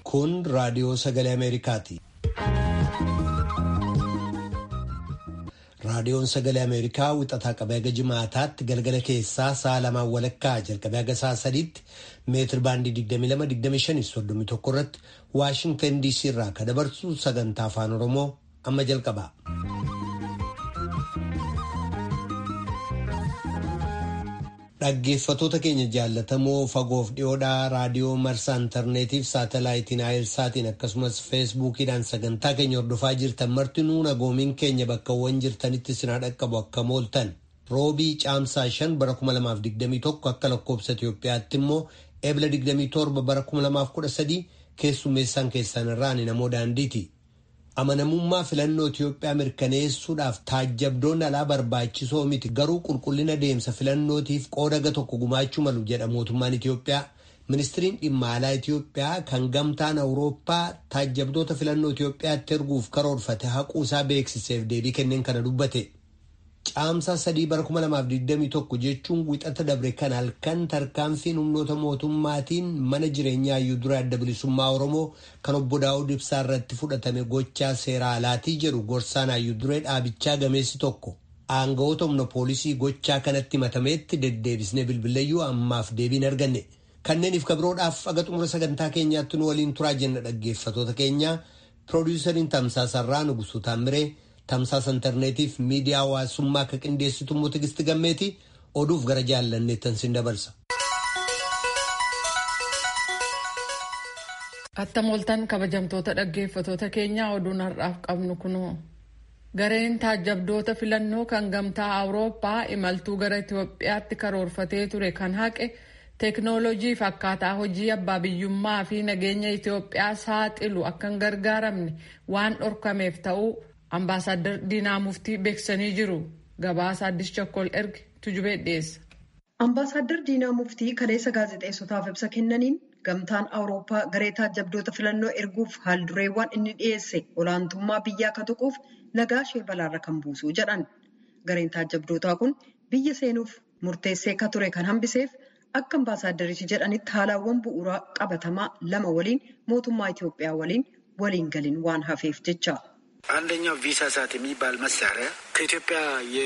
Kun raadiyoo sagalee Ameerikaati. Raadiyoon sagalee Ameerikaa wixataa qabee haga jimaataatti galgala keessaa sa'a lamaan walakkaa jalqabee haga sa'a sadiitti meetir baandii 22-25 irratti Waashintan DC irraa kan dabarsu sagantaa afaan Oromoo amma jalqaba. Dhaggeeffatoota keenya jaallatamoo fagoof dhiyoodhaa raadiyoo marsaa intarneetiif saatalaayitiin aayilsaatiin akkasumas feesbuukiidhaan sagantaa keenya hordofaa jirtan martinuu nagoomiin keenya bakkawwan jirtanitti sinaa dhaqqabu akka mooltan roobii caamsaa 5 bara 2021 akka lakkoobsa Itoophiyaatti immoo eebla 27 bara 2013 keessummeessaan keessan irraan namoo daandiiti. amanamummaa filannoo Itoophiyaa mirkaneessuudhaaf taajjabdoonni alaa barbaachisoo miti garuu qulqullina deemsa filannootiif qooda tokko gumaachuu malu jedha mootummaan Itoophiyaa. Ministiriin dhimma alaa Itoophiyaa kan gamtaan Awurooppaa taajjabdoota filannoo Itoophiyaatti erguuf karoorfate haquu isaa beeksiseef deebii kenneen kana dubbate. Caamsaa sadii bara 2021 jechuun wixata dabre kan halkan tarkaanfiin humnoota mootummaatiin mana jireenyaa Hayyuu Duree Adda Bilisummaa Oromoo kan obbo Daawud Ibsaa irratti fudhatame gochaa seera alaatii jedhu gorsaan Hayyuu Duree dhaabichaa gameessi tokko. Aangawoota humna poolisii gochaa kanatti matameetti deddeebisnee bilbileeyyuu ammaaf deebiin arganne. Kanneeniif kabiroodhaaf aga xumura sagantaa keenyaatti nu waliin turaa jenna dhaggeeffatoota keenya. Piroodyusariin Tamsaasarraa Nugusuu Taamiree. Tamsaasa intarneetiif miidiyaa hawaasummaa akka qindeessitu immoo Tigisti Gammeeti oduuf gara jaallanneettan sin dabarsa. Attam ooltan kabajamtoota dhaggeeffatoota keenyaa oduun har'aaf qabnu kunoo. Gareen taajjabdoota filannoo kan gamtaa Awurooppaa imaltuu gara Itoophiyaatti karoorfatee ture kan haqe teeknooloojii fi akkaataa hojii abbaa biyyummaa fi nageenya Itoophiyaa saaxilu akka hin gargaaramne waan dhorkameef ta'uu Ambaasaadder Diinaa Muftii beeksisanii jiru. Gabaasa Addis Chokkol erge tujubee dhiyeessa. Ambaasaadder Diinaa Muftii kaleessa gaazexeessotaaf ibsa kennaniin gamtaan Awurooppaa garee taajjabdoota filannoo erguuf haaldureewwan inni dhiyeesse olaantummaa biyyaa akka tuquuf nagaa ishee balaarra kan buusu jedhan. Gareen taajjabdootaa kun biyya seenuuf murteessee akka ture kan hambiseef akka ambaasaaddarichi jedhanitti haalawwan bu'uuraa qabatamaa lama waliin mootummaa Itoophiyaa waliin waliin galiin waan hafeef jecha. አንደኛው ቪሳ ሳት የሚባል መሳሪያ ከኢትዮጵያ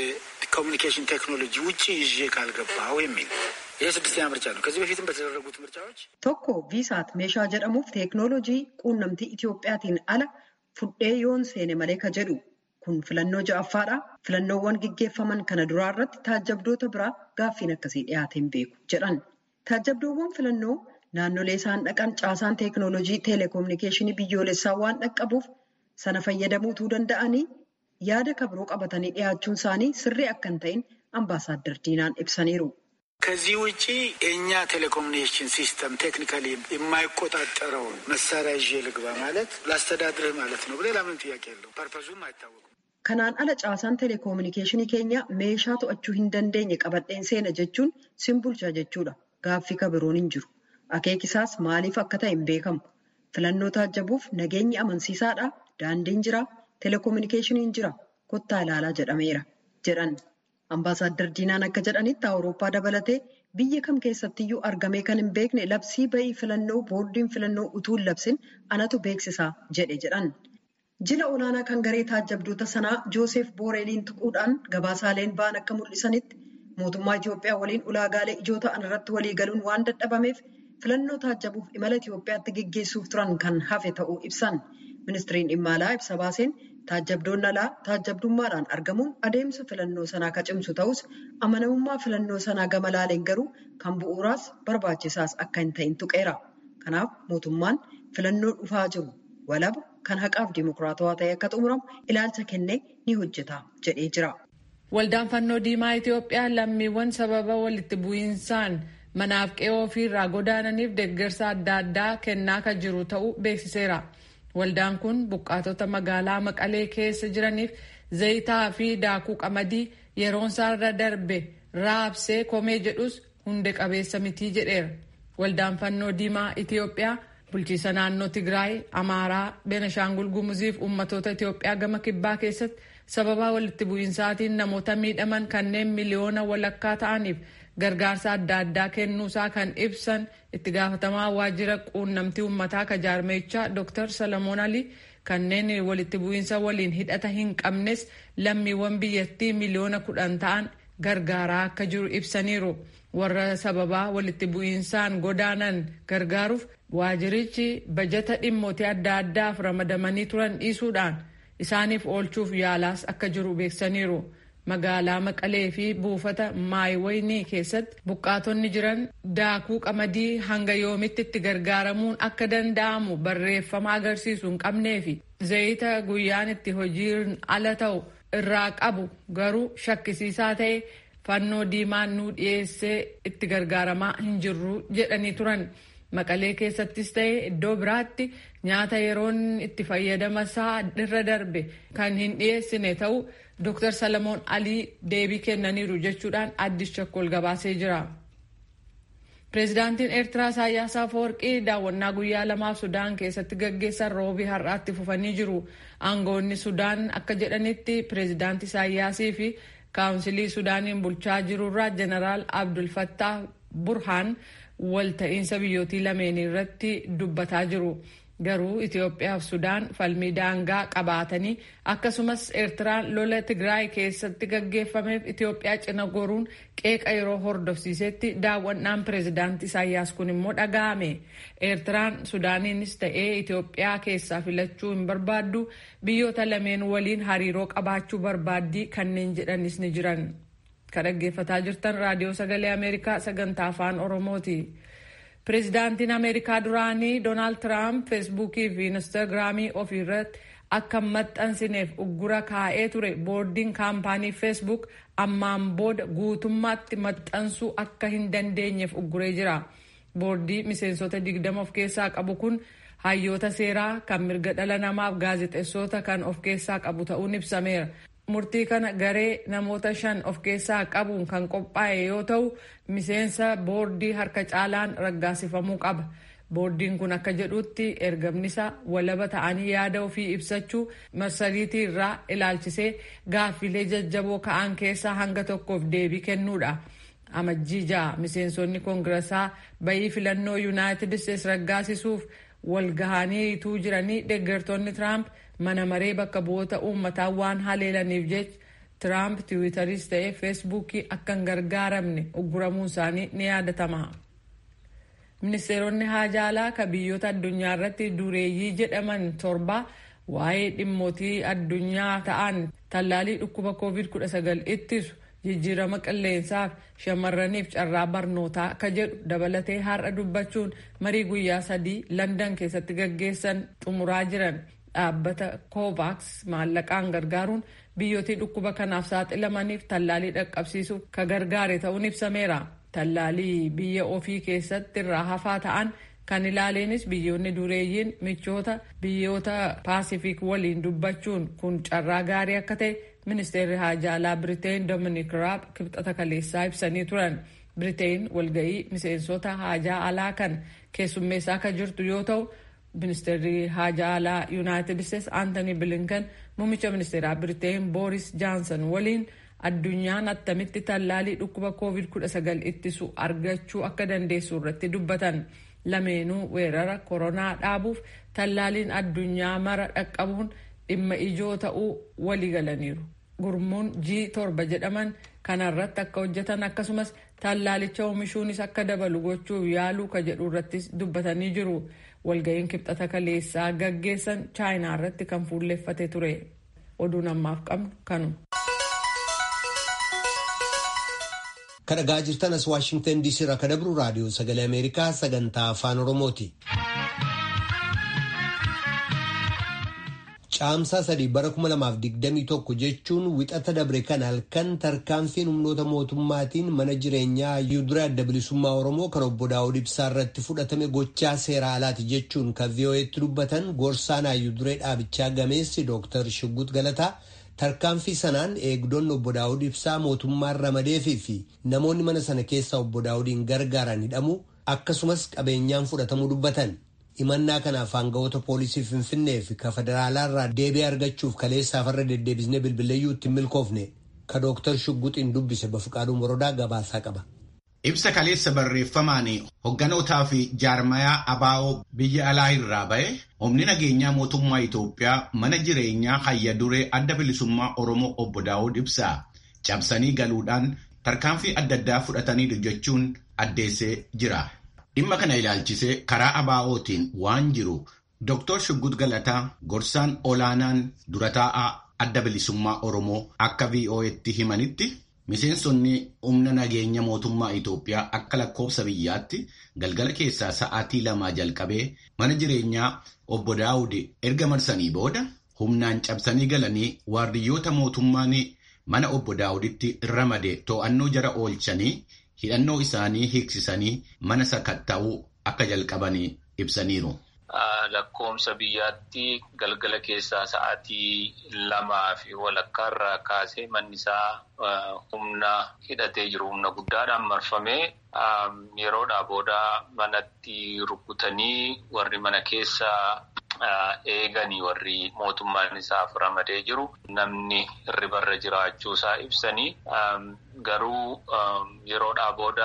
የኮሚኒኬሽን ቴክኖሎጂ ውጭ ይዤ ካልገባው የሚል ይህ ስድስተኛ ምርጫ ነው። ከዚህ በፊትም በተደረጉት ምርጫዎች tokko viisaat meeshaa jedhamuuf teeknooloojii quunnamtii Itoophiyaatiin ala fudhee yoon seene malee ka jedhu kun filannoo ja'affaadha. Filannoowwan gaggeeffaman kana duraa irratti taajjabdoota biraa gaaffiin akkasii dhiyaateen beeku jedhan. Taajjabdoowwan filannoo naannolee isaan dhaqan caasaan teeknooloojii teeleekoominikeeshinii biyyoolessaa waan dhaqqabuuf sana fayyadamuutuu danda'anii yaada kabiroo qabatanii dhiyaachuun isaanii sirrii akka hin ta'in ambaasaaddar diinaan ibsaniiru. ከዚህ ውጭ የእኛ ቴሌኮሙኒኬሽን ሲስተም ቴክኒካሊ የማይቆጣጠረውን መሳሪያ ይዤ ልግባ ማለት ላስተዳድርህ ማለት ነው። ሌላ ምንም ጥያቄ የለው። ፐርፐዙም አይታወቁም። Kanaan ala caasaan teeleekoominikeeshinii keenya meeshaa to'achuu hin dandeenye qabadheen seena jechuun simbulcha jechuudha. Gaaffii kabiroon hin jiru. Akeekisaas maaliif akka ta'e hin beekamu. Filannoo taajjabuuf nageenyi amansiisaadha. Daandiin jira. Teeleekoominikeeshiniin jira. Kottaa ilaalaa jedhameera. jedhan. Ambaasaadder Diinaan akka jedhanitti Awurooppaa dabalatee biyya kam keessattiyyuu argamee kan hin beekne labsii ba'ii filannoo boordiin filannoo utuu hin labsin anatu beeksisaa jedhe jedhan. Jila olaanaa kan garee taajjabdoota sanaa Joosef Booreeliin tuquudhaan gabaasaaleen ba'an akka mul'isanitti mootummaa Itoophiyaa waliin ulaagaalee ijoo ta'an irratti walii galuun waan dadhabameef filannoo taajjabuuf imala Itoophiyaatti geggeessuuf turan kan hafe ta'uu ibsan. Ministiriin dhimma alaa ibsa baaseen taajjabdoonni alaa taajjabdummaadhaan argamuun adeemsa filannoo sanaa ka cimsu ta'us amanamummaa filannoo sanaa gama laaleen garuu kan bu'uuraas barbaachisaas akka hin ta'in tuqeera. Kanaaf mootummaan filannoo dhufaa jiru walaba kan haqaaf dimokiraatawaa ta'e akka xumuramu ilaalcha kennee ni hojjeta jedhee jira. Waldaan fannoo diimaa Itoophiyaa lammiiwwan sababa walitti bu'iinsaan manaaf qe'oo ofiirraa godaananiif deeggarsa adda addaa kennaa kan jiru ta'uu beeksiseera. Waldaan kun buqqaatota magaalaa Maqalee keessa jiraniif zayitaa fi daakuu qamadii yeroon isaarra darbe raabsee komee jedhus hunde qabeessa mitii jedheera. Waldaan fannoo diimaa Itoophiyaa bulchiisa naannoo tigraay amaaraa beenashaangul gumuziif ummatoota itiyoophiyaa gama kibbaa keessatti sababaa walitti bu'iinsaatiin namoota miidhaman kanneen miliyoona walakkaa ta'aniif gargaarsa adda addaa kennuusaa kan ibsan itti gaafatamaa waajjira quunnamtii uummataa ka jaarmeechaa dr salamoon alii kanneen walitti bu'iinsa waliin hidhata hin qabnes lammiiwwan biyyattii miliyoona kudhan ta'an gargaaraa akka jiru ibsaniiru warra sababaa walitti bu'iinsaan godaanan gargaaruuf waajirichi bajata dhimmootii adda addaaf ramadamanii turan dhiisuudhaan isaaniif oolchuuf yaalaas akka jiru beeksaniiru. magaalaa maqalee fi buufata maayiwaynii keessatti buqqaatonni jiran daakuu qamadii hanga yoomitti itti gargaaramuun akka danda'amu barreeffama agarsiisu hin qabnee fi zayita guyyaan itti hojiin ala ta'u irraa qabu garuu shakkisiisaa ta'e fannoo diimaan nu dhiyeessee itti gargaaramaa hin jirru jedhanii turan. maqalee keessattis ta'e iddoo biraatti nyaata yeroon itti fayyadama isaa irra darbe kan hin dhiyeessine ta'u Dr. Salamoon Alii deebii kennaniiru jechuudhaan addis chakkol gabaasee jira. Pireezidaantiin Eertiraa Isaayyaas Afeworqii daawwannaa guyyaa lamaaf Sudaan keessatti gaggeessan roobii har'aatti fufanii jiru. Aangoonni Sudaan akka jedhanitti pireezidaantii Isaayyaasii fi kaawunsilii Sudaaniin bulchaa jirurraa Jeneraal Abdul Fattah Burhaan walta'iinsa biyyootii lameenii irratti dubbataa jiru. Garuu Itoophiyaa fi Sudaan falmii daangaa qabaatanii akkasumas Eertiraan lola Tigraay keessatti gaggeeffameef Itoophiyaa cina goruun qeeqa yeroo hordofsiisetti daawwannaan pireezidaantii Isaayyaas kun immoo dhaga'ame. Eertiraan Sudaaniinis ta'ee Itoophiyaa keessaa filachuu hin barbaaddu biyyoota lameen waliin hariiroo qabaachuu barbaaddii kanneen jedhanis ni jiran. Kan dhaggeeffataa jirtan raadiyoo sagalee Ameerikaa sagantaa afaan Oromooti. Pireezidaantiin Ameerikaa duraanii Doonaald Tiraamp feesbuukii fi inistaagiraamii ofii irratti akka hin maxxansineef uggura kaa'ee ture boordiin kaampaanii feesbuuk ammaan booda guutummaatti maxxansuu akka hin dandeenyeef ugguree jira. Boordii miseensota digdama of keessaa qabu kun hayyoota seeraa kan mirga dhala namaaf gaazexeessota kan of keessaa qabu ta'uun ibsameera. murtii kana garee namoota shan of keessaa qabuun kan qophaa'e yoo ta'u miseensa boordii harka caalaan raggaasifamuu qaba. Boordiin kun akka jedhutti ergamnisa walaba ta'anii yaada ofii ibsachuu marsariitii irraa ilaalchisee gaaffilee jajjaboo ka'an keessaa hanga tokkoof deebii kennuudha. Amajjii ja'a miseensonni koongirasaa bayii filannoo yuunaayitid isteetsi raggaasisuuf walgahaniituu jiranii deeggartoonni Tiraamp mana maree bakka bu'oota uummataa waan haleelaniif jecha Tiraamp tiwiitaris ta'ee feesbuukii akka hin gargaaramne ugguramuun isaanii ni yaadatama. Ministeeronni haajaalaa ka biyyoota addunyaa irratti dureeyyii jedhaman torba waa'ee dhimmootii addunyaa ta'an tallaalii dhukkuba COVID-19 ittisu jijjiirama qilleensaaf shamarraniif carraa barnootaa ka jedhu dabalatee har'a dubbachuun marii guyyaa sadii Landan keessatti gaggeessan xumuraa jiran. dhaabbata kovaaks maallaqaan gargaaruun biyyootii dhukkuba kanaaf saaxilamaniif tallaalii dhaqqabsiisuuf ka gargaare ta'uun ibsameera. Tallaalii biyya ofii keessatti irraa hafaa ta'an kan ilaaleenis biyyoonni dureeyyiin michoota biyyoota paasifik waliin dubbachuun kun carraa gaarii akka ta'e ministeerri haajaalaa Biriteen Dominik Raab kibxata kaleessaa ibsanii turan. Biriteen walga'ii miseensota haajaa alaa kan keessummeessaa akka jirtu yoo ta'u ministeerri haajaa alaa yuunaayitid isteetsi aantanii bilinkan muummicha ministeeraa biriteen booris jaansan waliin addunyaan attamitti tallaalii dhukkuba koovid 19 ittisu argachuu akka dandeessu irratti dubbatan lameenuu weerara koronaa dhaabuuf tallaaliin addunyaa mara dhaqqabuun dhimma ijoo ta'uu walii galaniiru gurmuun g torba jedhaman kanarratti akka hojjetan akkasumas tallaalicha oomishuunis akka dabalu gochuuf yaaluu ka jedhu irrattis dubbatanii jiru. walga'iin kibxata kaleessaa gaggeessan chaayinaa irratti kan fuulleffate ture oduun ammaaf qabnu kanu. kan dhagaa jirtan as waashingtan diisii irraa kan dabru raadiyoo sagalee ameerikaa sagantaa afaan oromooti. caamsaa sadii bara 2021 jechuun wixata dabre kan halkan tarkaanfiin humnoota mootummaatiin mana jireenyaa yuuduree adda bilisummaa oromoo kan obbo daawud ibsaa irratti fudhatame gochaa seera alaati jechuun kan vii'oo'eetti dubbatan gorsaan yuuduree dhaabichaa gameessi dooktar shuggut galataa tarkaanfii sanaan eegdonni obbo daawud ibsaa mootummaan ramadeefii fi namoonni mana sana keessaa obbo daawudiin gargaaran hidhamu akkasumas qabeenyaan fudhatamuu dubbatan. Himannaa kanaaf aangawoota poolisii Finfinnee fi ka federaalaa irraa deebii argachuuf kaleessaaf irra deddeebisnee bilbileeyyuu ittiin milkoofne ka Dooktar Shugguxiin dubbise Bafiqaaduu Morodaa gabaasaa qaba. Ibsa kaleessa barreeffamaan hogganootaa fi jaarmayaa abaa'oo biyya alaa irraa ba'e humni nageenyaa mootummaa Itoophiyaa mana jireenyaa hayya duree adda bilisummaa Oromoo obbo Daawud Ibsaa cabsanii galuudhaan tarkaanfii adda addaa fudhataniiru jechuun addeessee jira. Dhimma kana ilaalchisee karaa abaa'ootiin waan jiru Dr. Shuggut Galataa gorsaan olaanaan dura taa'aa adda bilisummaa Oromoo akka VOA'tti himanitti miseensonni humna nageenya mootummaa Itoophiyaa akka lakkoofsa biyyaatti galgala keessaa sa'aatii lamaa jalqabee mana jireenyaa obbo Daawud erga marsanii booda humnaan cabsanii galanii waardiyyoota mootummaan mana obbo Daawuditti ramade to'annoo jara oolchanii hidhannoo isaanii hiiksisanii mana sakatta'uu akka jalqabanii ibsaniiru. Lakkoomsa biyyaatti galgala keessaa sa'aatii lamaa fi walakkaarraa kaasee manni isaa humna hidhatee jiru humna guddaadhaan marfamee yeroodhaa booda manatti rukutanii warri mana keessaa eeganii warri mootummaan isaaf ramadee jiru namni hirribarra jiraachuu isaa ibsanii garuu yeroodhaa booda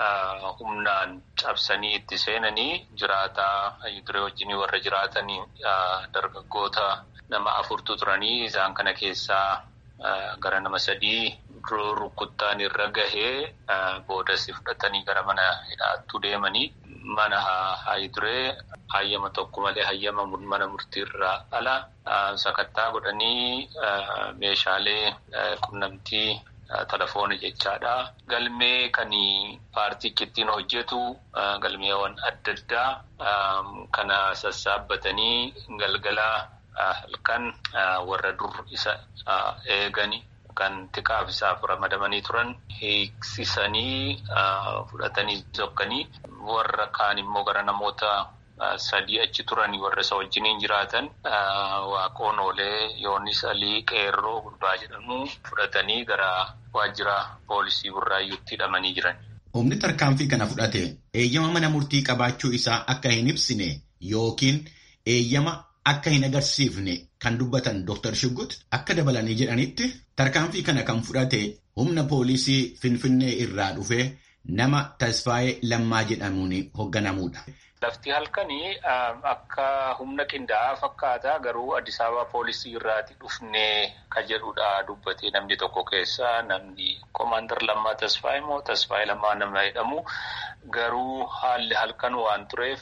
humnaan cabsanii itti seenanii jiraataa duree wajjin warra jiraatanii dargaggoota nama afurtu turanii isaan kana keessaa gara nama sadii rukuttaan irra gahee boodas fudhatanii gara mana hidhaattuu deemanii mana haayiduree hayyama tokko malee hayyama mana murtiirraa ala sakattaa godhanii meeshaalee qunnamtii telefoona jechaadha. Galmee kan paartichi ittiin hojjetu galmeewwan adda addaa kana sassaabbatanii galgala halkan warra dur isa eegani kan tikaaf isaaf ramadamanii turan hiiksisanii fudhatanii zokkanii warra kaan immoo gara namoota sadii achi turanii warra isa wajjiniin jiraatan waaqoon oolee yoonis alii qeerroo gurbaa jedhamu fudhatanii gara waajjira poolisii burraayyuutti hidhamanii jiran. Humni tarkaanfii kana fudhate eeyyama mana murtii qabaachuu isaa akka hin ibsine yookiin eeyyama akka hin agarsiifne kan dubbatan Dr. Shuggut akka dabalanii jedhanitti tarkaanfii kana kan fudhate humna poolisii Finfinnee irraa dhufe nama Tasfaayee Lammaa jedhamuun hoogganamuudha. Lafti halkanii akka humna qindaa'aa fakkaata garuu Addis Ababa poolisii irraati dhufnee kan jedhudha dubbatee namni tokko keessa namni koomaandar Lammaa Tasfaayee moo Tasfaayee Lammaa nama jedhamu garuu haalli halkan waan tureef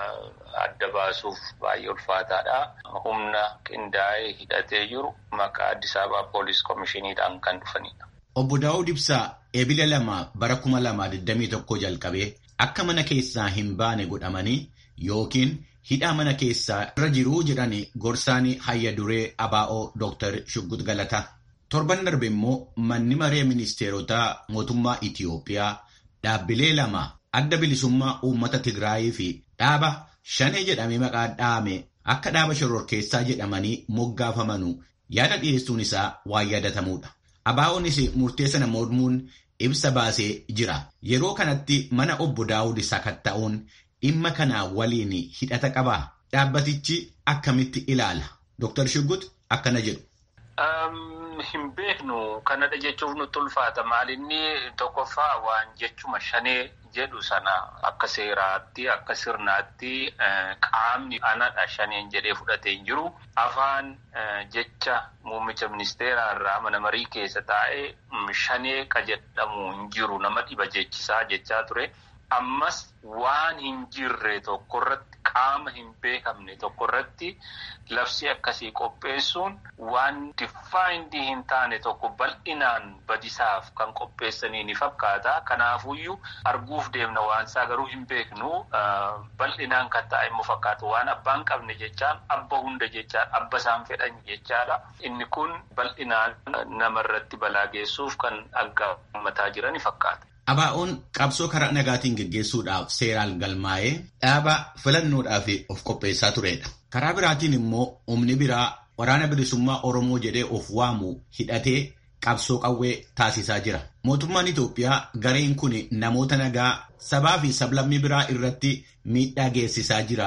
adda baasuuf baay'ee ulfaataadha. Humna qindaa'ee hidhatee jiru maqaa Addis Ababa poolis komishiniidhaan kan dhufanidha. Obbo Daawud Ibsaa eebila lama bara kuma lamaa digdamii tokko jalqabee akka mana keessaa hin baane godhamanii yookiin hidhaa mana keessaa irra jiruu jedhani gorsaanii hayya duree abaa'oo Dr. Shuggut Galataa. Torban darbe immoo manni maree ministeerotaa mootummaa Itiyoophiyaa dhaabbilee lama adda bilisummaa uummata Tigraayii fi dhaaba shanee jedhamee maqaa dhaame akka dhaaba shororkeessaa jedhamanii moggaafamanuu yaada dhiyeessuun isaa waan yaadatamuudha. Abaa'oonis murtee sana mormuun ibsa baasee jira. Yeroo kanatti mana obbo Daawud sakatta'uun dhimma kanaa waliin hidhata qabaa? Dhaabbatichi akkamitti ilaala? Dr. Shuggut akkana jedhu. Hin beeknu kanadha jechuuf nutti ulfaata. Maalinni tokkoffaa waan jechuma shanee jedhu sana akka seeraatti akka sirnaatti qaamni anadha shaneen jedhee fudhatee hin jiru. Afaan jecha muummicha ministeeraa irraa mana marii keessa taa'ee shanee ka jedhamu hin jiru nama dhiba jechisaa jechaa ture. Ammas waan hin jirre tokkorratti qaama hin beekamne tokkorratti labsii akkasii qopheessuun waan difaayindii hin taane tokko bal'inaan badisaaf kan qopheessanii ni fakkaata. Kanaafuyyuu arguuf deemna waan isaa garuu hin beeknu bal'inaan kan taa'e immoo fakkaata. Waan abbaan qabne jechaan abba hunda jechaan abba isaan fedhan jechaadha. Inni kun bal'inaan namarratti balaa geessuuf kan aggaamataa jiran fakkaata. Abaa'oon qabsoo karaa nagaatiin geggeessuudhaaf seeraan galmaa'ee dhaaba filannoodhaaf of qopheessaa turedha. Karaa biraatiin immoo humni biraa waraana bilisummaa Oromoo jedhee of waamu hidhatee qabsoo qawwee taasisaa jira. Mootummaan Itoophiyaa gareen kun namoota nagaa sabaa fi sablammii biraa irratti miidhaa geessisaa jira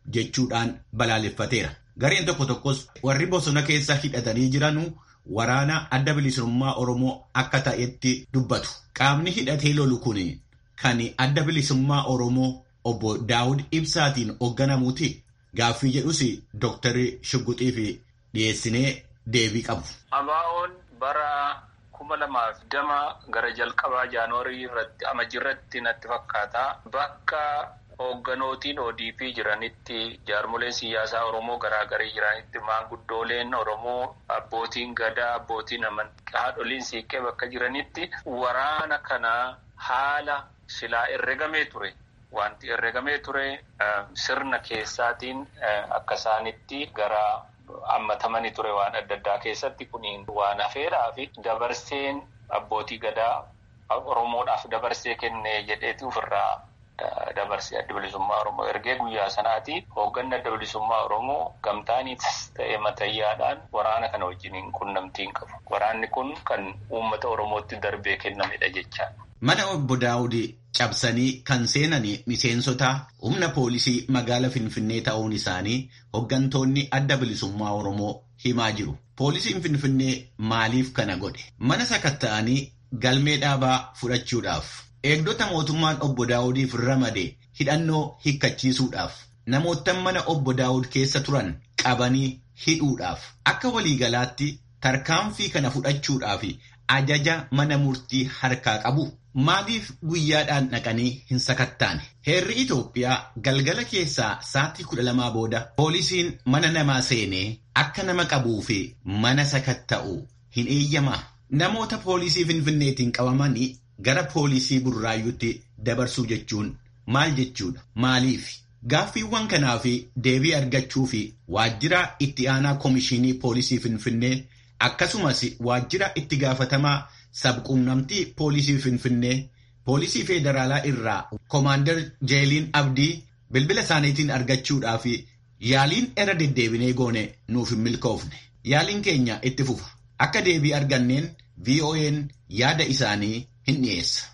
jechuudhaan balaaleffateera. Gareen tokko tokkos warri bosona keessa hidhatanii jiranuu waraana adda bilisummaa Oromoo akka ta'etti dubbatu. Qaamni hidhatee lolu kun kan adda bilisummaa Oromoo obbo Daawud Ibsaatiin hoogganamuuti. Gaaffii jedhus Dooktar Shugguxiif dhiyeessinee deebii qabu. Abaa'oon bara kuma lamaaf dama gara jalqabaa jaanuwarii irratti amajjii irratti natti fakkaata. Bakka hoogganootiin ODP jiranitti jaarmoleen siyaasaa Oromoo garaagarii jiranitti maanguddooleen Oromoo abbootiin gadaa abbootiin amantaa haadholiin siiqqee bakka jiranitti waraana kana haala silaa herregamee ture. Wanti herregamee ture sirna keessaatiin akka isaanitti gara hammatamanii ture waan adda addaa keessatti kuniin waan hafeedhaa fi dabarseen abbootii gadaa Oromoodhaaf dabarsee kennee jedheeti ofirraa dabarsee adda bilisummaa Oromoo ergee guyyaa sanaati hoogganni adda bilisummaa Oromoo gamtaaniitis ta'e matayyaadhaan waraana kana wajjiniin qunnamtii hin qabu. Waraanni kun kan uummata Oromootti darbee kennamedha jechaadha. Mana obbo Daawud cabsanii kan seenan miseensota humna poolisii magaala Finfinnee ta'uun isaanii hooggantoonni adda bilisummaa Oromoo himaa jiru. Poolisiin Finfinnee maaliif kana godhe? Mana sakatta'anii galmee dhaabaa fudhachuudhaaf. Eegdota mootummaan obbo Daawudiif ramade hidhannoo hiikkachiisuudhaaf. Namoota mana obbo Daawud keessa turan qabanii hidhuudhaaf. Akka waliigalaatti tarkaanfii kana fudhachuudhaaf ajaja mana murtii harkaa qabu. Maaliif guyyaadhaan dhaqanii hin sakattaane? Heerri Itoophiyaa galgala keessaa sa'aatii kudha lamaa booda poolisiin mana namaa seenee akka nama qabuu fi mana sakatta'u hin eeyyamaa. Namoota poolisii Finfinneetiin qabamanii gara poolisii Burraayyuutti dabarsuu jechuun maal jechuudha? Maaliif? Gaaffiiwwan kanaa fi deebii argachuu fi waajjira itti aanaa Komishinii Poolisii Finfinnee akkasumas waajjira itti gaafatamaa sabquunnamtii poolisii Finfinnee poolisii federaalaa irraa Komaander Jeeliin Abdii bilbila isaaniitiin argachuudhaaf yaaliin irra deddeebinee goone nuuf hin milkoofne. Yaaliin keenya itti fufa. Akka deebii arganneen VOA'n yaada isaanii hin dhiyeessa.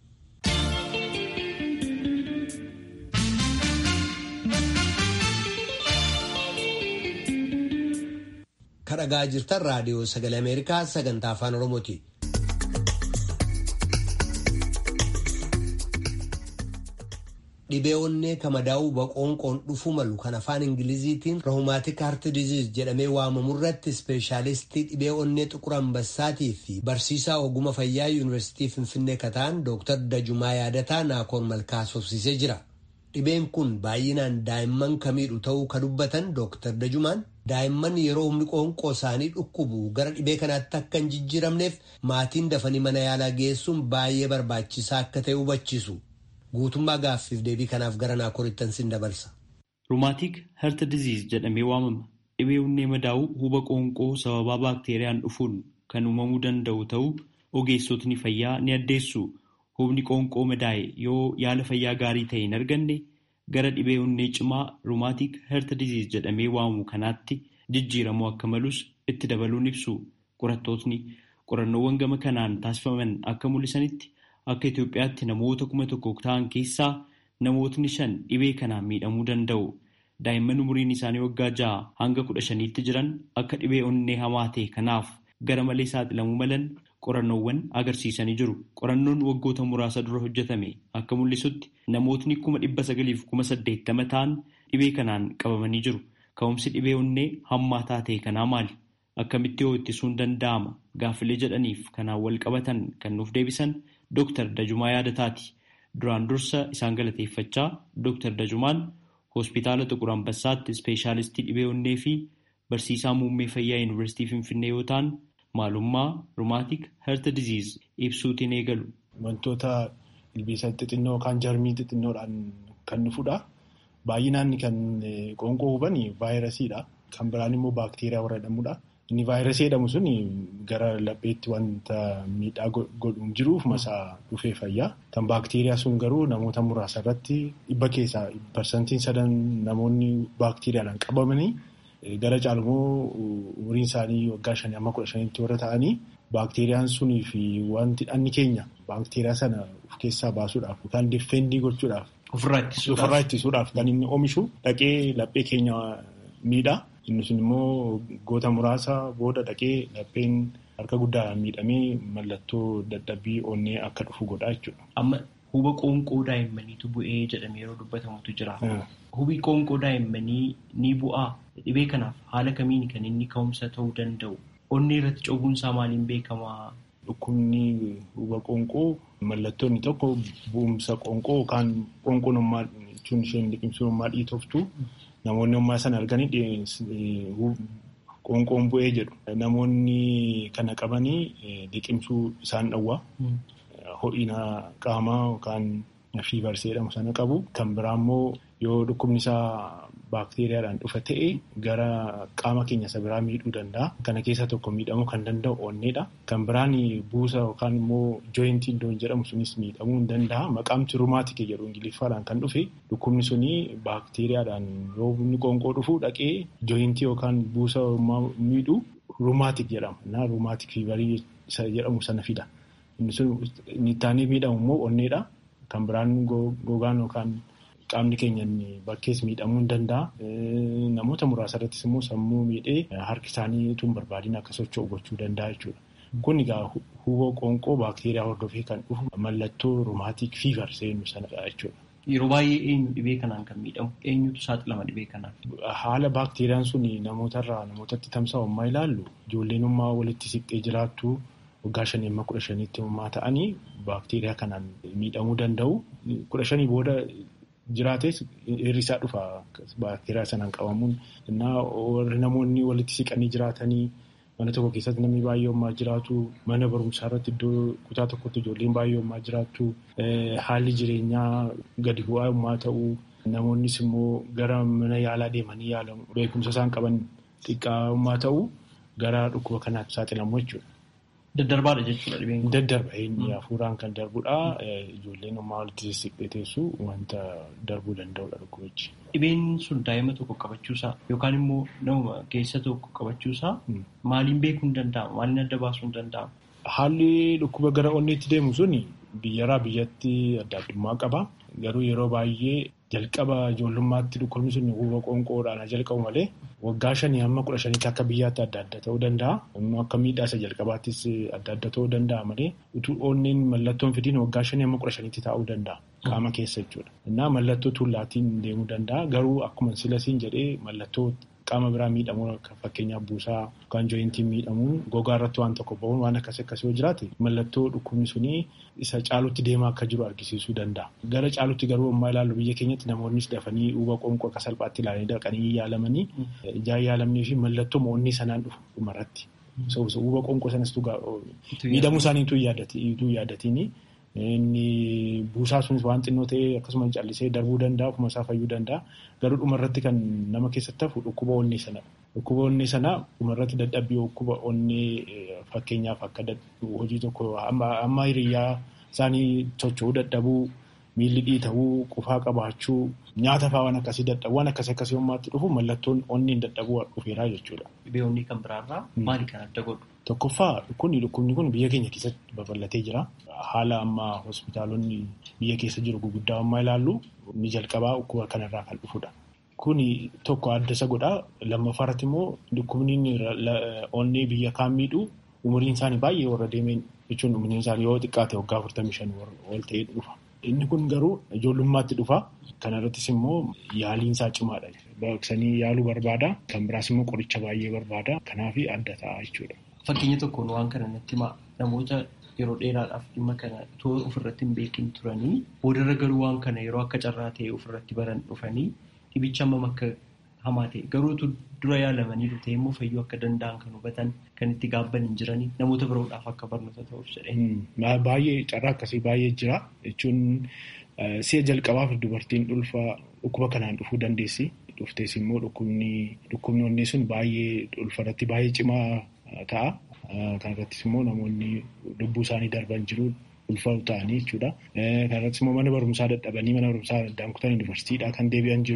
Kadhagaa jirtan raadiyoo sagalee Ameerikaa sagantaa afaan Oromooti. Dhibee onnee kamadaa'uu boqoonqoon dhufuu malu kan afaan Ingiliziitiin roomaatik haart diziiz jedhamee waamamu irratti ispeeshaalistii dhibee onnee xuqur ambassaatii fi barsiisaa oguma fayyaa yuunivarsiitii Finfinnee kataan Dr. Dajumaa Yaadataa Naakoon Malkaa sobsiisee jira. Dhibeen kun baay'inaan daa'imman kamiidhu ta'uu ka dubbatan Dr. Dajumaan daa'imman yeroo humni qoonqoo isaanii dhukkubu gara dhibee kanaatti akka hin jijjiiramneef maatiin dafanii mana yaalaa geessuun baay'ee barbaachisaa akka ta'e hubachiisu. Guutummaa gaaffiif deebii kanaaf gara naakorittan sin dabarsa. Ruumaatik herta diziiz jedhamee waamama. Dhibee onnee madaa'uu huba qoonqoo sababaa baakteeriyaan dhufuun kan uumamuu danda'u ta'uu ogeessotni fayyaa ni addeessu. Hubni qoonqoo madaa'e yoo yaala fayyaa gaarii ta'e hin arganne gara dhibee onnee cimaa ruumaatik herta diziiz jedhamee waamamu kanaatti jijjiiramuu akka malus itti dabaluun ibsu. Qorattootni qorannoowwan gama kanaan taasifaman akka mul'isanitti akka Itoophiyaatti namoota kuma tokko ta'an keessaa namootni shan dhibee kanaan miidhamuu danda'u. Daa'imman umuriin isaanii waggaa ja'a hanga kudha shaniitti jiran akka dhibee onnee hamaa ta'e kanaaf gara malee saaxilamuu malan qorannoowwan agarsiisanii jiru. Qorannoon waggoota muraasa dura hojjetame akka mul'isutti namootni kuma dhibba sagaliif kuma saddeettama ta'an dhibee kanaan qabamanii jiru. Ka'umsi dhibee onnee hammaataa ta'e kanaa maali? Akkamitti hoo ittisuun danda'ama? Gaaffilee jedhaniif kanaan wal qabatan kan nuuf deebisan Dooktar Dajumaa Yaadataati. Duraan dursa isaan galateeffachaa Dooktar Dajumaan hospitaala Xuqur Ambassaatti ispeeshaalistii dhibee onnee fi barsiisaa muummee fayyaa yuunivarsiitii Finfinnee yoo ta'an maalummaa rumaatik herta diziiz ibsuutiin eegalu. Wantoota ilbiisa xixinnoo yookaan jarmii xixinnoodhaan kan dhufudha. Baay'inaan kan qoonqoo huban vaayirasiidha. Kan biraan immoo baakteeriyaa warra jedhamudha. Inni vaayirasii jedhamu sun gara lapheetti wanta miidhaa godhuun jiruuf masaa dhufee fayyaa. Kan baakteeriyaa sun garuu namoota muraasa irratti dhibba keessaa parsantiin sadan namoonni baakteeriyaadhaan qabamanii gara caalmoo umuriin isaanii waggaa shanii amma kudha shaniitti warra ta'anii baakteeriyaan sunii fi wanti dhanni keenya baakteeriyaa sana of keessaa baasuudhaaf yookaan difeendii gochuudhaaf ofirraa ittisuudhaaf kan inni oomishu dhaqee laphee keenya miidha. Inni sun immoo goota muraasa booda dhaqee lapheen harka guddaadhaan miidhamee mallattoo dadhabbii onnee akka dhufu godha jechuudha. Amma huba qoonqoo daa'immaniitu bu'ee jedhamee yeroo dubbatamutu jira. Hubi qoonqoo daa'immanii ni bu'aa. Dhibee kanaaf haala kamiin kan inni ka'umsa ta'uu danda'u? Onnee irratti cobuunsaa maaliin beekamaa? Dhukkubni huba qoonqoo mallattoonni tokko bu'umsa qoonqoo yookaan qoonqoon ummaa jechuun isheen liqimsuun ummaa dhiitoftu namoonni ummaa sana arganii qoonqoon bu'ee jedhu. Namoonni kana qabanii liqimsuu isaan dhowwa. Ho'ina qaamaa yookaan fiivarsii jedhamu sana qabu. Kan biraa immoo yoo dhukkubni isaa baakteeriyaadhaan dhufa ta'e gara qaama keenya isa biraa miidhuu danda'a. Kana keessa tokko miidhamuu kan danda'u onneedha. Kan biraan buusa yookaan immoo jooyintii iddoon jedhamu sunis miidhamuu ni danda'a. Maqaamti rumaatikii jedhu ingiliffaadhaan kan dhufe dhukkubni suni baakteeriyaadhaan yoo inni qoonqoo dhufu dhaqee jooyintii yookaan buusa miidhu rumaatik jedhama. Na rumaatik fiivarii isa jedhamu sana fida. Inni sun inni taanee miidhamu immoo onneedha. Kan biraan gogaan yookaan qaamni keenya bakkees miidhamuu ni danda'a. Namoota muraasa irrattis immoo sammuu miidhee harki isaanii utuu hin barbaadin akka socho'u gochuu danda'a jechuudha. Kun egaa huba qoonqoo baakteeriyaa hordofee kan dhufu mallattoo rumaatik fiivar seenuu sanadha jechuudha. Yeroo baay'ee eenyu dhibee kanaan kan miidhamu? Eenyutu saaxilama dhibee kanaan? Haala baakteeriyaan sun namootarraa namootatti tamsa'u ammaa ilaallu ijoolleen ummaa walitti siqxee jiraattu waggaa shanii amma kudha shaniitti ummaa ta'anii baakteeriyaa kanaan miidhamuu danda'u. Kudha shanii booda jiraates hir'isaa dhufa baakteeriyaa sanaan qabamuun. Warri namoonni walitti siqanii jiraatanii mana tokko keessatti namni baay'ee ummaa jiraatu mana barumsaa irratti iddoo kutaa tokkotti ijoolleen baay'ee ummaa jiraatu haalli jireenyaa gadi bu'aa ummaa ta'uu namoonnis immoo gara mana yaalaa deemanii yaalamu beekumsa isaan qaban xiqqaa ummaa ta'uu gara dhukkuba kanaatti saaxilamu jechuudha. Daddarbaadha jechuudha dhibeen kun. Daddarba inni hafuuraan kan darbudha. Ijoolleen ummaa walitti siqxee teessu wanta darbuu danda'udha dhukkubichi. Dhibeen sun daa'ima tokko qabachuusaa yookaan immoo nama keessa tokko qabachuusaa maaliin beekuu hin danda'amu? Maaliin adda baasuu hin danda'amu? Haalli dhukkuba gara onneetti deemu sun biyyarraa biyyatti adda addummaa qaba. Garuu yeroo baay'ee jalqaba ijoollummaatti dhukkubni sun huba qoonqoodhaan jalqabu malee waggaa shanii hamma kudha shaniitti akka biyyaatti adda adda ta'uu danda'a. Akka miidhaa isa jalqabaattis adda adda ta'uu danda'a malee utuu onneen mallattoon fidiin waggaa shanii hamma kudha shaniitti taa'uu danda'a. Qaama keessa jechuudha. Innaa mallattoo tuullaatiin deemuu danda'a. Garuu akkuma silasiin jedhee mallattoo qaama biraa miidhamuu akka fakkeenyaaf buusaa yookaan jooyintiin miidhamuun gogaa irratti waan tokko ba'uun waan akkasii akkasii yoo jiraate mallattoo dhukkubni sunii isa caalutti deemaa akka jiru argisiisuu danda'a. Gara caalutti garuu ammaa ilaallu biyya keenyatti namoonnis dafanii huba qoonqoo akka salphaatti ilaalanii dhaqanii yaalamanii ijaan yaalamnii fi mallattoo onnee sanaan dhufu dhumarratti. Huba qoonqoo sanas miidhamuu isaanii ituu yaadatiin inni buusaa sunis waan xinnoo ta'ee akkasuma callisee darbuu danda'a ofuma isaa fayyuu danda'a garuu dhumarratti kan nama keessatti hafu dhukkuba onnee sanadha. Dhukkuba onnee sanaa dhumarratti dadhabbii dhukkuba onnee fakkeenyaaf akka hojii tokko amma hiriyyaa isaanii socho'uu dadhabuu miilli dhiitawuu qufaa qabaachuu nyaata fa'aa waan akkasii dadhabuu waan akkasii akkasii hommaatti dhufu mallattoon onneen dadhabuu dhufeeraa jechuudha. Dhibee onnee kan biraarraa maali kan adda godhu? Tokkoffaa kun dhukkubni kun biyya keenya keessatti babal'atee jira. Haala ammaa hospitaalonni biyya keessa jiru gurguddaa ammaa ilaallu ni jalqabaa dhukkuba kanarraa kan dhufudha. Kuni tokko adda isa godha. Lammaffaa irratti immoo dhukkubni onnee biyya kaan miidhu umuriin isaanii baay'ee warra deemeen jechuun umuriin isaanii yoo xiqqaate waggaa afurtamii shan ol ta'ee dhufa. Inni kun garuu ijoollummaatti dhufa. Kana irrattis immoo yaaliin isaa cimaadha. Baqaqsanii yaaluu barbaada. Kan biraas immoo qoricha baay'ee barbaada. Kanaaf adda ta'a jechuudha. Fakkeenya tokkoon waan kana natti himaa namoota yeroo dheeraadhaaf dhimma kana toora ofirratti hin beekin turanii boodarra garuu waan kana yeroo akka carraa ta'e ofirratti baran dhufanii dhibicha hammam akka hamaa ta'e garuutu dura yaalamanii dhufee immoo fayyuu akka danda'an kan hubatan kan itti gaabban hin jiranii namoota biroodhaaf akka barnoota ta'uuf jedhee. Baay'ee carraa akkasii baay'ee jira jechuun si'a jalqabaaf dubartiin ulfa dhukkuba kanaan dhufuu dandeessi. Dhuftees immoo dhukkubni onnee sun baay'ee ulfarratti baay'ee cimaa ta'a. Kan irrattis immoo namoonni lubbuu isaanii darban jiru ulfa ta'anii jechuudha. Kan irrattis immoo mana barumsaa dadhabanii mana barumsaa addaan kutan yuunivarsiitiidhaa kan deebi'an jiru.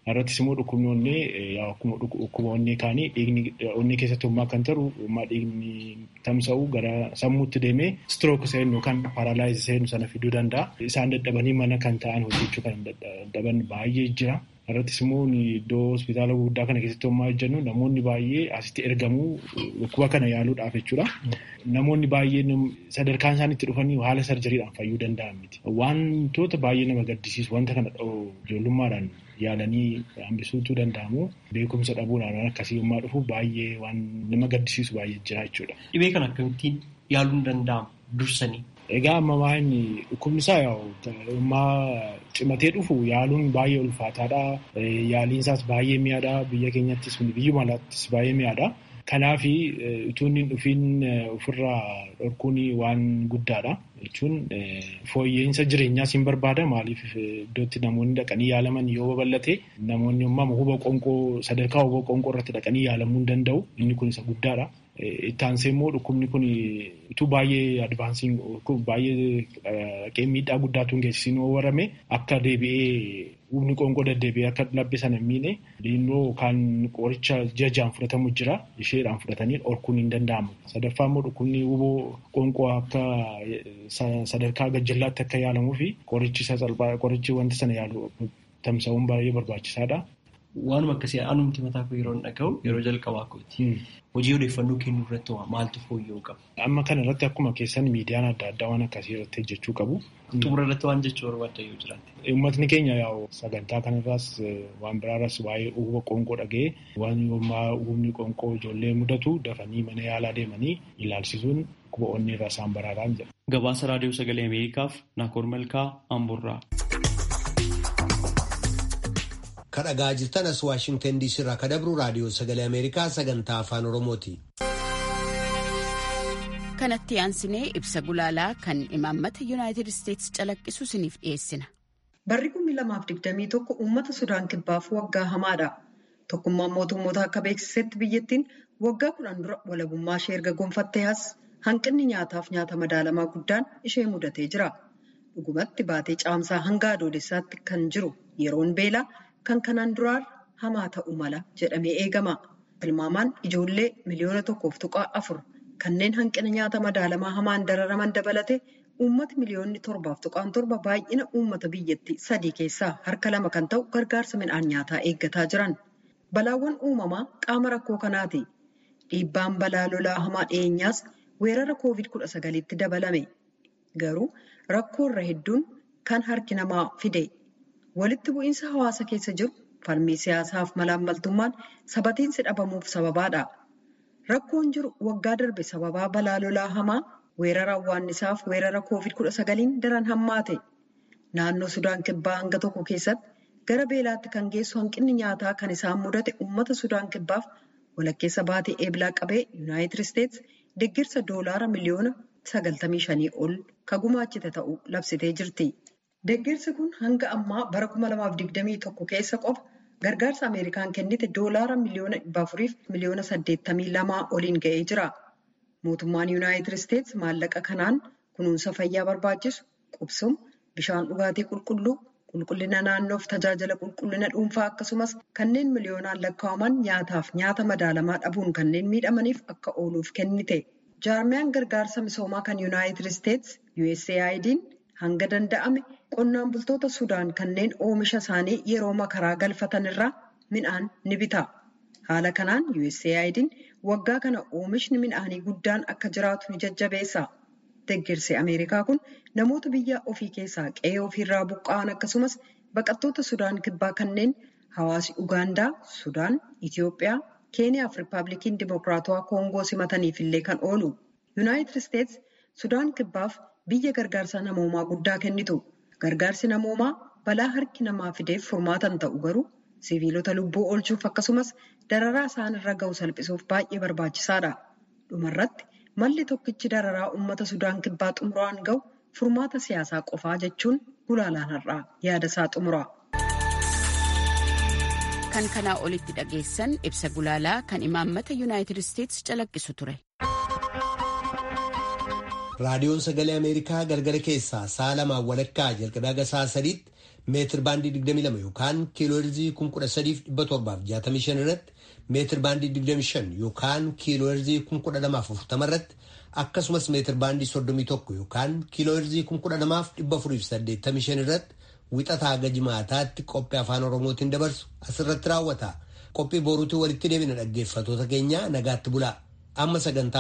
Irrattis immoo dhukkubni onnee akkuma dhukkuba onnee kaanii dhiigni onnee keessatti homaa kan ta'u homaa dhiigni tamsa'u gara sammuutti deemee strook seenu yookaan paaralaayizii seenu sana fiduu danda'a. Isaan dadhabanii mana kan ta'an hojjechuu kan dadhaban baay'ee jira. Irrattis immoo iddoo hospitaala guddaa kana keessatti homaa hojjennu namoonni baay'ee asitti ergamuu dhukkuba kana yaaluudhaaf jechuudha. Namoonni baay'een sadarkaan isaan itti dhufanii haala sarjariidhaan fayyuu danda'an miti. Wantoota baay'ee nama gaddisiisu wanta kana ijoollummaadhaan yaalanii hambisuutu danda'amu. Beekumsa dhabuudhaan waan akkasii yommaa dhufu baay'ee waan nama gaddisiisu baay'ee jira jechuudha. Dhibee kana akkamittiin yaaluun danda'ama dursanii? Egaa amma waan dhukkubni isaa yommaa cimatee dhufu yaaluun baay'ee ulfaataadha. Yaaliin isaas baay'ee mi'aadha. Biyya keenyattis biyyuma alaattis baay'ee mi'aadha. Kanaaf utuu inni dhufiin ofirraa dhorkuun waan guddaadha. Jechuun fooyya'insa jireenyaas hin barbaada. Maaliif iddootti namoonni dhaqanii yaalaman yoo babal'ate namoonni ammaa huba qonqoo sadarkaa huba qonqoo irratti dhaqanii yaalamuu hin danda'u. Inni kun isa guddaadha. Itti aansee immoo dhukkubni kun utuu baay'ee advaansiin baay'ee miidhaa guddaatu hin geessisiin warrame akka deebi'ee humni qoonqoo deddeebi'ee akka labbe sana hin miine immoo kan qoricha jajaan fudhatamu jira isheedhaan fudhatanii dhorkuun hin danda'amu. Sadaffaa immoo dhukkubni huboo qoonqoo akka sadarkaa gajjallaatti akka yaalamuu fi qorichi qorichi wanta sana yaalu tamsa'uun baay'ee barbaachisaadha. Waanuma akkasii anumti mataa koo yeroo dhaga'u yeroo jalqabaa kooti. Hojii odeeffannoo kennuu irratti maaltu fooyya'uu qaba? Amma kana irratti akkuma keessan miidiyaan adda addaa waan akkasii irratti hojjechuu qabu. Xumura irratti waan jechuu barbaadda yoo jiraate. Uummatni keenya yaa'u sagantaa kanarraas waan biraarraas waa'ee uuma qoonqoo dhaga'ee waan yoommaa uumni qoonqoo ijoollee mudatu dafanii mana yaalaa deemanii ilaalchisuun dhukkuba onnee irraa isaan baraaran jedha. Gabaasa Raadiyoo Sagalee Ameerikaaf Naakoor Malkaa Amburraa. kadhagaa jirtan as waashingtan diisii irraa kadabru raadiyoo sagalee ameerikaa sagantaa afaan oromooti. kanatti aansinee ibsa gulaalaa kan imaammata yuunaayitid isteetsi calaqqisu isiniif dhiyeessina. barri kumni lamaaf digdamii tokko uummata sudaan kibbaaf waggaa hamaadha tokkummaan mootummoota akka beeksisetti biyyattiin waggaa kudhan dura walabummaa ishee erga gonfattee as hanqinni nyaataaf nyaata madaalamaa guddaan ishee mudatee jira dhugumatti baatee caamsaa hanga adoolessaatti kan jiru yeroon beelaa. kan kanaan duraan hamaa ta'u mala jedhamee eegama. Tilmaamaan ijoollee miliyoona tokkoof tuqaa afur kanneen hanqina nyaata madaalamaa hamaan dararaman dabalate uummata miliyoonni torbaaf tuqaan torba baay'ina uummata biyyattii sadii keessaa harka lama kan ta'u gargaarsa midhaan nyaataa eeggataa jiran. Balaawwan uumamaa qaama rakkoo kanaati. Dhiibbaan balaa lolaa hamaa dhiyeenyaas weerara koovid kudha sagaliitti dabalame. Garuu rakkoo irra hedduun kan harki namaa fide. Walitti bu'iinsa hawaasa keessa jiru falmii siyaasaaf malaammaltummaan sabatiinsi dhabamuuf sababaadha. Rakkoon jiru waggaa darbe sababaa balaa lolaa hamaa weerara awwaannisaaf weerara koovid kudha sagaliin daran hammaate. Naannoo Sudaan Kibbaa hanga tokko keessatti gara beelaatti kan geessu hanqinni nyaataa kan isaan mudate uummata Sudaan Kibbaaf walakkeessa baatee eebilaa qabee Yuunaayitid Isteetsi deeggarsa doolaara miliyoona sagaltamii shanii ol kan gumaachite ta'uu labsitee jirti. Deeggarsi kun hanga ammaa bara 2021 keessa qofa gargaarsa Ameerikaan kennite doolaara miliyoona 400 fi miliyoona 82 oliin ga'ee jira. Mootummaan Yuunaayitid Isteetsi maallaqa kanaan kunuunsa fayyaa barbaachisu, qubsuma, bishaan dhugaatii qulqulluu, qulqullina naannoof tajaajila qulqullina dhuunfaa akkasumas kanneen miliyoonaan lakkaa'aman nyaataaf nyaata madaalamaa dhabuun kanneen miidhamaniif akka ooluuf kennite. Jaarmiyaan gargaarsa misoomaa kan Yuunaayitid Isteetsi USAID'n hanga danda'ame qonnaan bultoota Sudaan kanneen oomisha isaanii yeroo makaraa galfatan irraa midhaan ni bita. Haala kanaan USAID'n waggaa kana oomishni midhaanii guddaan akka jiraatu ni jajjabeessa. Deeggarsi Ameerikaa kun namoota biyya ofii keessaa qe'ee ofiirraa buqqa'an akkasumas baqattoota Sudaan kibbaa kanneen hawaasi Ugaandaa, Sudaan, Itiyoophiyaa, Keeniyaa fi Riippaabilikiin Dimokiraatawaa Koongoo simataniif illee kan oolu. Yuunaayitid Isteetsi Sudaan kibbaaf biyya gargaarsa namoomaa guddaa kennitu. Gargaarsi namoomaa balaa harki namaa fideef furmaatan ta'u garuu siviilota lubbuu oolchuuf akkasumas dararaa isaan irra ga'u salphisuuf baay'ee barbaachisaadha. Dhumarratti malli tokkichi dararaa uummata Sudaan kibbaa xumuraan ga'u furmaata siyaasaa qofaa jechuun gulaalaan har'aa yaada isaa xumura. Kan kanaa olitti dhageessan ibsa gulaalaa kan imaammata Yuunaayitid Isteetsi calaqqisu ture. raadiyoon sagalee ameerikaa galgala keessaa sa'a lamaan walakkaa jalqabee haga sa'a sadiitti meetir baandii 22 yookaan kiilooherzii 13,765 irratti meetir baandii 25 yookaan kiilooherzii 1240 irratti akkasumas meetir baandii 31 yookaan kiilooherzii 12,485 irratti wixataa haga jimaataatti qophii afaan oromootiin dabarsu asirratti raawwata qophii boruutiin walitti deebina dhaggeeffatoota keenya nagaatti bulaa amma sagantaa